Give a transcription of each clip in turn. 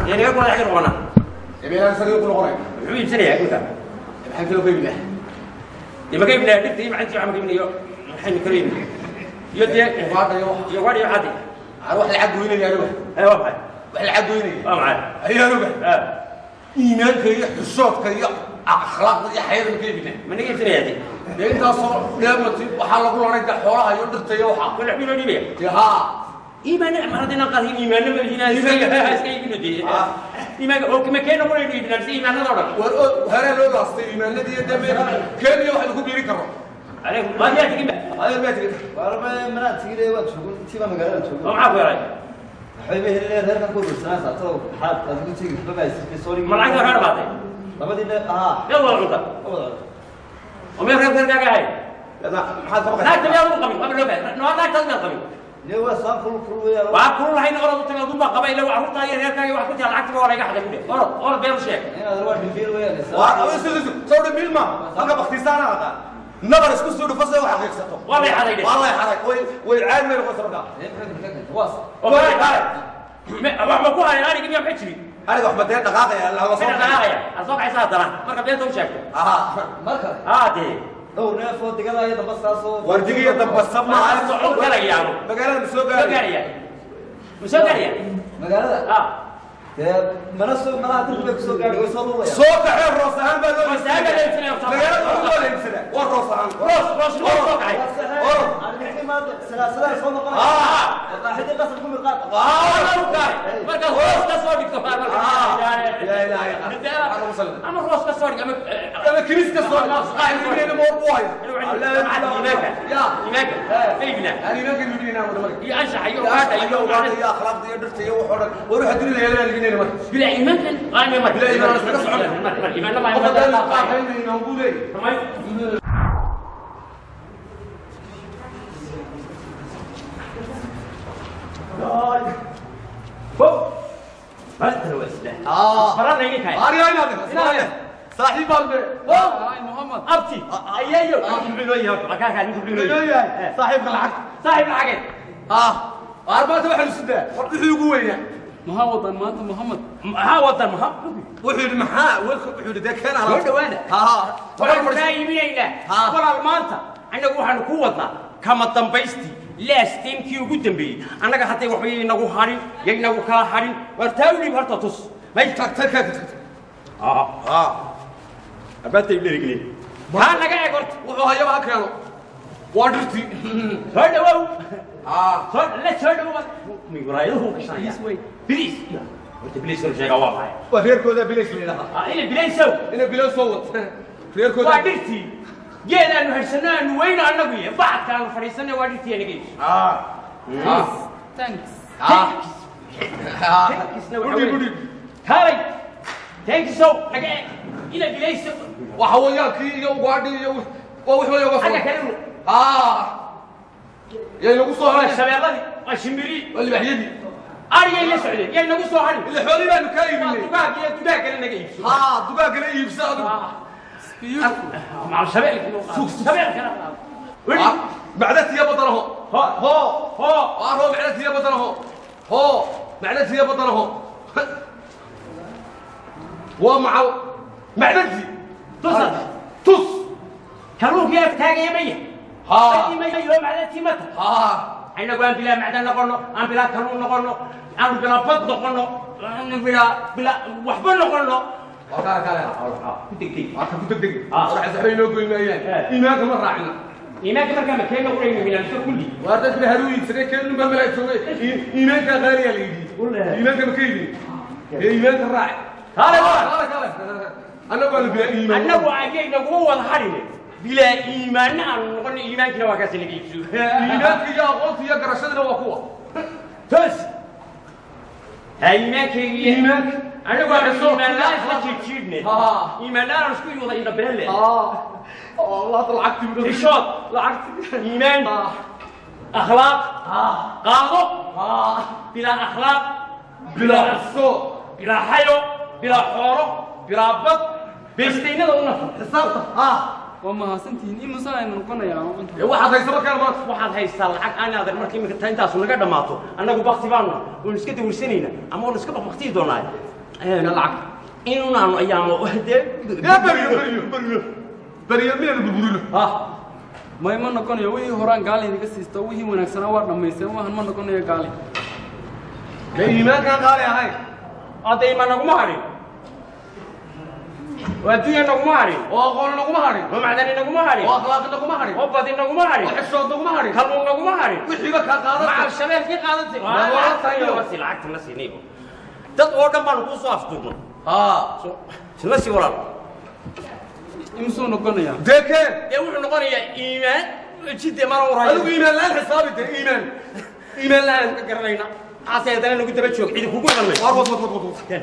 dee naga kula xagga noqona ebeelaan sariir ku noqonay muxuu iibsanayaa dhulka maxaan kala qeybi lahaa dee ma qaybinaya dhirta iyo macantii waxa ma qaybinayo maxaynu kala iibin iyo dee ugaadha iyo wax iyo wadhi iyo caddi aan wax lacag goynaya anuga ee waa maxay wax lacag goynaya waa maxay ayaa anuga Ah, iimaanka iyo xusoodka iyo akhlaaqda iyo xayada ma qeybi lahaa ma naga iibsanayaa dee dee intaasoo dheemati waxaa lagu lanay da xoolaha iyo dhirta iyo waxa wala xubin loo dhiibaya dee haa iimaana mar haddayna qaadin iimaana ma lihinaa iska iska iibino dee Ah. iimaanka oo kama keena qura inuu iibinaa mise iimaanada oo dhan war oo haree loo laastay iimaanadii iyo dee meel kenya waxaynu ku biiri karno عليكم ما فيها تجيب adeer baa tiri waarba manaa tigire waa joogo intiiba magaalada joogo ومعك ولا waxay ba helin reerkan ku ursanaysa atoo xaad aad ugu tegi baba isirkay soo ما معك ولا بعدين labadii ne aha يلا والله وما يخرب غير كاكا هاي maxaad ka لا baqaysaa تبي أقول قبل قبل لو بعد نوع لا تزمن قبل ne waa saan kul kul weeyaa وأكون هاي نقرأ وتبي أقول ما قبل لو عرفت هاي غير كاكا واحد كنت على عكس ولا يقعد يقول أرد أرد بيرو شيء inaad waa dhimbiil weeyaa waa awisidisu soo dhabiil ma halka baktiisaana aqaan nabar isku soo dhufasay wax xaqiiqsato والله يا حدا والله xaray way way caad meel qoys marka waas والله يا حدا ما ما كوها أنا قبل يوم حجري aniga wax badee dhaqaaqaya la la soo أنا دعاية أصبح عيسى ترى مرة بيت وشاك aha marka عادي dhowr neef oo digada damba saasoo wardigiyo damba sabna ما صعود كلا يا عم magaalada ma soo مسوق gaaray عليا مسوق عليا magaalada آه dee mana soo malaha dib bay kusoo gaadhay way soo luulaya soo kaxee roos ahaan baa loo roos ahaan baa loo iibsanaya. magaalada waa loo iibsada waa roos ahaan روس روس روس مسوق عليا salaasalaa soo noqonaya آه maqaaxidii qasab ku mirqaad markaas hoos ka soo dhigto لا اله الا الله انا وصلت ama hoos ka soo dhig ama انا كنيس كسر قاعد يقول مو بوايا iimaanka يا iimaanka faygna يعني ما كان يقول لنا ولا iyo anshaxa iyo يا ugaadha iyo اخلاق ugaadha يا اخلاق يا درت يا وحورك وروح ادري لي لا لقينا ما bila iimaankan qaani mar Bila iimaan iska socon. mar iimaanna ma وقد iimaanna قال قاعدين نقول ايه فوق بس هو اسلام اه فرنا يجيك هاي اري اين هذا صاحب قلبي هاي محمد ابتي ايايو تبلو يا كاكا كان تبلو صاحب العقد صاحب العقد اه أربعة واحد وستة وحده يقوي ما وطن مانت محمد ها وطن محمد وحده محا وحده ده كان على Soo dhawaada. ها waxaan kaa iibinaynaa Haa. walaal maanta annagu waxaanu ku wadnaa kama dambaystii laastimkii ugu dambeeyey annaga hadday waxba yaynagu hadhin yaynagu kala hadhin war taa u dhiib horta tus may تك تك تك aa abaatay dherigleen taa naga eeg horta wuxuu hayaba ha keeno waa dhirtii soo dhawow aa soo la soo dhawow migraayaduhu gashanaya biliis horta biliis kanu sheegaa waa maxay waa reerkooda bilays la yidhaha Ah, ina bilaysow inay bilays soo wad waa reerkooda dhirtii geed aanu haysano aanu weyno annagu iyo bacadka aanu fadhiisanay waa dhirtii anaga iibso aa aa thanks aa Tankisna waxa gudhi weeye- gudhi Kaalay! Tankisow, naga eeg. Ina bilayso. waxa weeyaankii iyo ugaadhi iyo waa wix waliba Xagga soo kale u- aa yay nagu soo waa haray shabeelladii, waa shimbiri. waa libaxyadii Arigay la socdeen, yay nagu soo harin. ila xoolii baanu kaa Waa iibinay dugaag iyo dugaag kale naga iibso. haa dugaagana iibsa adigu Macal shabeelkii loo qaado. Shabeelkana qaado. Weli. Aa, macdatiya badanaho Ho, ho, ho. waa roo macdatiya badanaho hoo macdatiya badanaho waa macal macdantii Tusad. tus Kalluunkii ag taagaya maya. haa Dadkii maya yoo macdantii mata. haa Aynagu aan bilaa macdan noqono, aan bilaa kalluun noqono, aan bilaa bad noqono, aan bilaa bilaa waxba noqono. waa kaa kale Ku degdeg. waa ka ku degdeg Ah. waxa saxbay noo goyn maayaan Eh. iimaanka ma raacina iimaanka markaa ma keena qurayna minaalka kulli waa dadkina haruu iibsaday keenun baa malaa joogay iimaanka qaaliyaa la yidhi Wallahi. iimaanka ma ka yidhi ee iimaanka raac Kale waa. kale kale annagu waa la bilaa iimaan annagu ayay nagu wada hadhine bilaa iimaanna aanu noqon iimaankina waa kaasi laga iibso iimaanka iyo aqoonta iyo garashadina waa kuwa toos ha iimaankaygiiyo Iimaanka. annagu aanu iimaanlaan isla jiidjiidhne Haa. iimaanlaan isku wada indhabeelle اه والله طلعت من tishood لعقت iimaan اه akhlaaq اه qaado اه bilaa akhlaaq بلا الصوت bilaa xayo bilaa xoolo bilaa bad beestaynada u nafar حسابته اه waa mahadsantihiin imusan aynu noqonayaa inta واحد هيسمع كلمات waxaad haystaa lacag aanaadan markii imika ta intaasu naga dhammaato annagu bakti baanu waynu iska dawirsanayna ama waynu iska bakbaktiyi doonaa lacag inaanu ayaanu dee yaa beriyo beriyo beriyo beriyo miyaynu burburino ha may ma noqonayo wixii horaan gaalin idiga siisto wixii wanaagsanaa waa dhammaysteen waxan ma noqonayo gaalin dee iimaankaan qaali ahayn hadda ima naguma hadhin oo adduunya naguma hadhin oo aqoon naguma hadhin oo macdani naguma hadhin oo akhlaaq naguma hadhin oo badi naguma oo hadhin xishood naguma hadhin kalluun naguma hadhin wixiiba kaa macal qaadan shabeelkii qaadatay Waa walaal tayo. lacagta lacagta na siinay dad oo dhan baanu kuu soo afduurnay haa isla sii walaal imisuu noqonayaa dee keen dee wuxuu noqonayaa iimaan jidde mana adigu urayo iimaan la-aan xisaabi dee iimaan iimaan la-aan ka garanayna ase haddana nagu daba joog cidi kugu iman war wad wad wad wad wad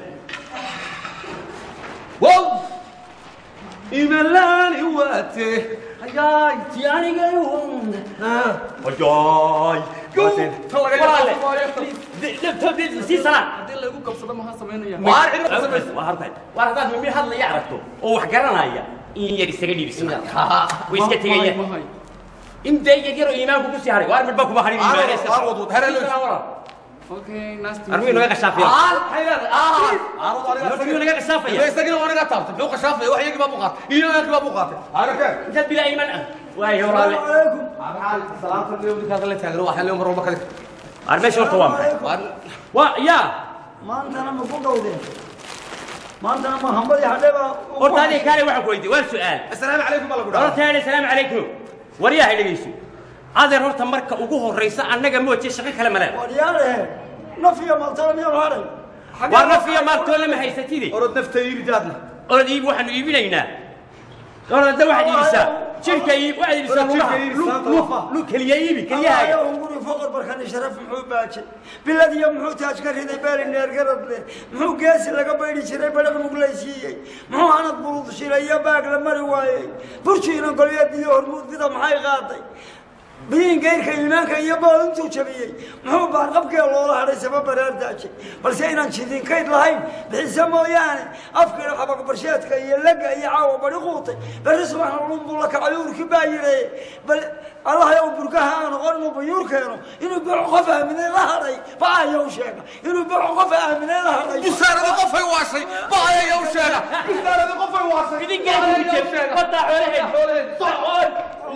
wow iimaan la-aan iwaate hayaay ti aniga haa Ajaay. ta laga Walaale. yaabo sii sanaa haddii laygu qabsado maxaa samaynaya Waar cid ku samaysa. waa hartay waar haddaad mimi hadlaya aragto oo wax garanaya in yar isaga dhiibisa way iska tegaya mahay in dee yar yaroo iimaanku ku sii haray waar midba kuma harin Waar iimaan wad, iska waar soo. wad, wad, hare loo- Sii sanaa walaal. okay nice to armigu naga qashaafiya aa maxay leedahay aa aradu aniga armigu naga qashaafaya isagina waa naga taabtay muxuu qashaafaya wax iyagii baa buu qaatay iimaankii baa buu qaatay hana keen intaad bilaa iimaan ah waayo walaale salaanta leewdikaas la taagno waxaa leeyo mar walba kadig waar meesha horta waa maxay waa yaa maantana ma ku dhowdeen maantana ma hambadii hadheeba horta adiga kaale waxaan ku weydiiyey waa su'aal assalaamu calaykum baa lagu dhahaa horta yaale salaamu calaykum waryaha dhegeyso adeer horta marka ugu horraysa annaga mooje shaqo kale male waryaalehe nafiya maltana miyaanu hadhay waar nafiya maaltoole ma haysatide orod nafta iiri jaadna orod iib waxaanu iibinaynaa orodda waxaad iibisaa jirka iib waxaad iibisaa lugaha Jirka iib, Lug- saanta lug- lafa. lug keliya iibi keliyahaaga allahayow guri foqor barkani sharaf muxuu baajay bilad iyo muxuu taaj ka riday beeli neergarad leh muxuu geesi laga baydhi jiray badhaq muglaysiiyey muxuu hanad bulud shilay iyo baag la mari waayey burjiina golyeed iyo hormuud bida maxay qaaday biyiin geyrka iimaanka iyo bool intuu jabiyey muxuu baarqabkee loola hadhay sama baraar daajay balse inaan jidinkayd lahayn bixise mooyaane afkiina xabaqbarsheedka iyo lega iyo caawa bari quutay berri subaxna lunbuu la kacay uurki baa yidhaye bal allahayow burkaha aan noqon inuu bayuur keeno inuu boco qof aaminay la hadhay baayow sheega inuu boco qof aaminay la hadhay busaarada qofay waashay ba ayaga u sheega busaarada qofay waashay wadaa xoolaheed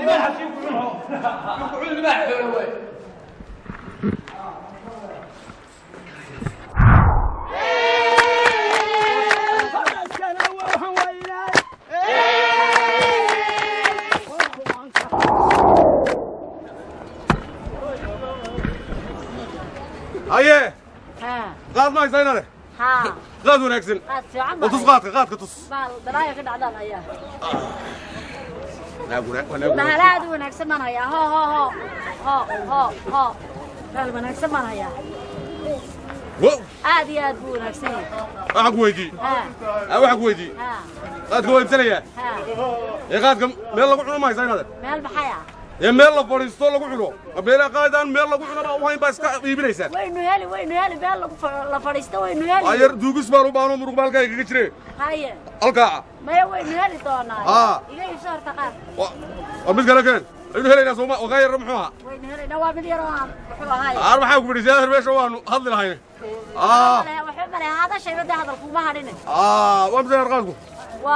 haye ها qaad ma haysa inane ها qaad wanaagsan قاعد في عمر oo tus qaadka qaadka tus ما درايه كده عدل هيا wanaag ما هلا دو ونكسب من هيا هو هو هو هو هو هو قال ونكسب من هيا wow عادي عاد بو ونكسب waxaan ku weydii ها waxaan ku weydii ها qaadka waa iibsanayaa ها ee qaadka meel lagu cuno ma haysa inade مال بحيا ee meel la fadhiisto lagu cuno beela qaadaan meel lagu cuno baa u hayn baa iska iibinaysaan وينو هالي وينو هالي بال لا فريستا وينو waa هالي yar duugis baan u baahno muruq baalkayga kaga jire هاي halkaa ما وينو هالي دونا آه. يجي شهر تقار waa mid kale keen aynu helaynaa sooma ogaa yarra muxuu ahaa وينو هالي نواب اليران وحوا هاي aar maxaa ku bidhisay adeer meesha waanu hadli lahayne aa وحب هذا شيء بده هذا الكوما هارين aa waa misay qaadku و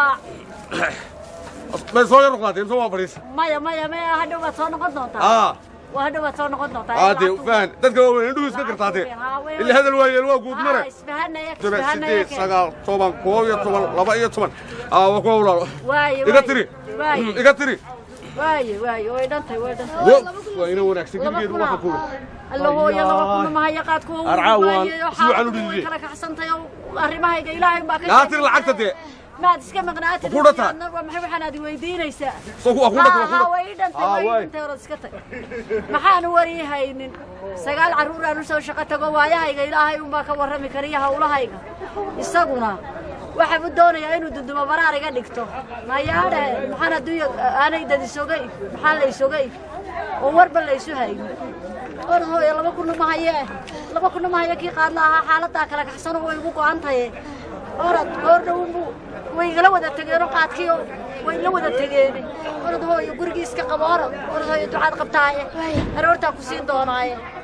may soo yar qaatay imse waa fadhiisa مايا مايا مايا هذا ما صار نقد نوتا aa وهذا ما صار نقد نوتا aa dee faan dadka waaweyn indhuhu iska gartaatee ila hadal waa yeel waa guud mare اسفهنا يك toban اسفهنا sideed يك sagaal toban koob iyo toban laba iyo toban aa waa kuwa walaalo واي iga tiri واي iga tiri واي واي واي دنتي واي دنتي wo waa ina wanaagsan gebigeedu waxa kuula الله هو يلا كنا ما هي قاد كو أرعاوان. سيوعا وديدي. كلك حسنتي arrimaha ilaahay baa ka yaa tiri lacagta dee maad iska maqnaatid Ku dhata. maxay waxaan aad weydiinaysaa soo ku akuna ها ku way dhantay Ah, way waay. dhantay orod iska tag maxaan wariyahaynin sagaal carruur aan u soo shaqo tago waayahayga ilaahay unbaa ka warrami kariya hawlahayga isaguna waxaa u doonayaa inuu dundumo baraar iga dhigto mayaadhe maxaan adduunya aanay dad isogay maxaa la isogay oo warba la isu haynin or hooyo laba kunna ma haye laba kunna ma haye kii qaadla ahaa xaaladaa kala kaxsano way igu go-an tahay orad goor dhowunbu way igala wada tegeen oo qaadkiio way la wada tegeen orad hooyo gurigii iska qabo orad orad hooyo ducaad qabtaaye aroortaa ku siin doonaaye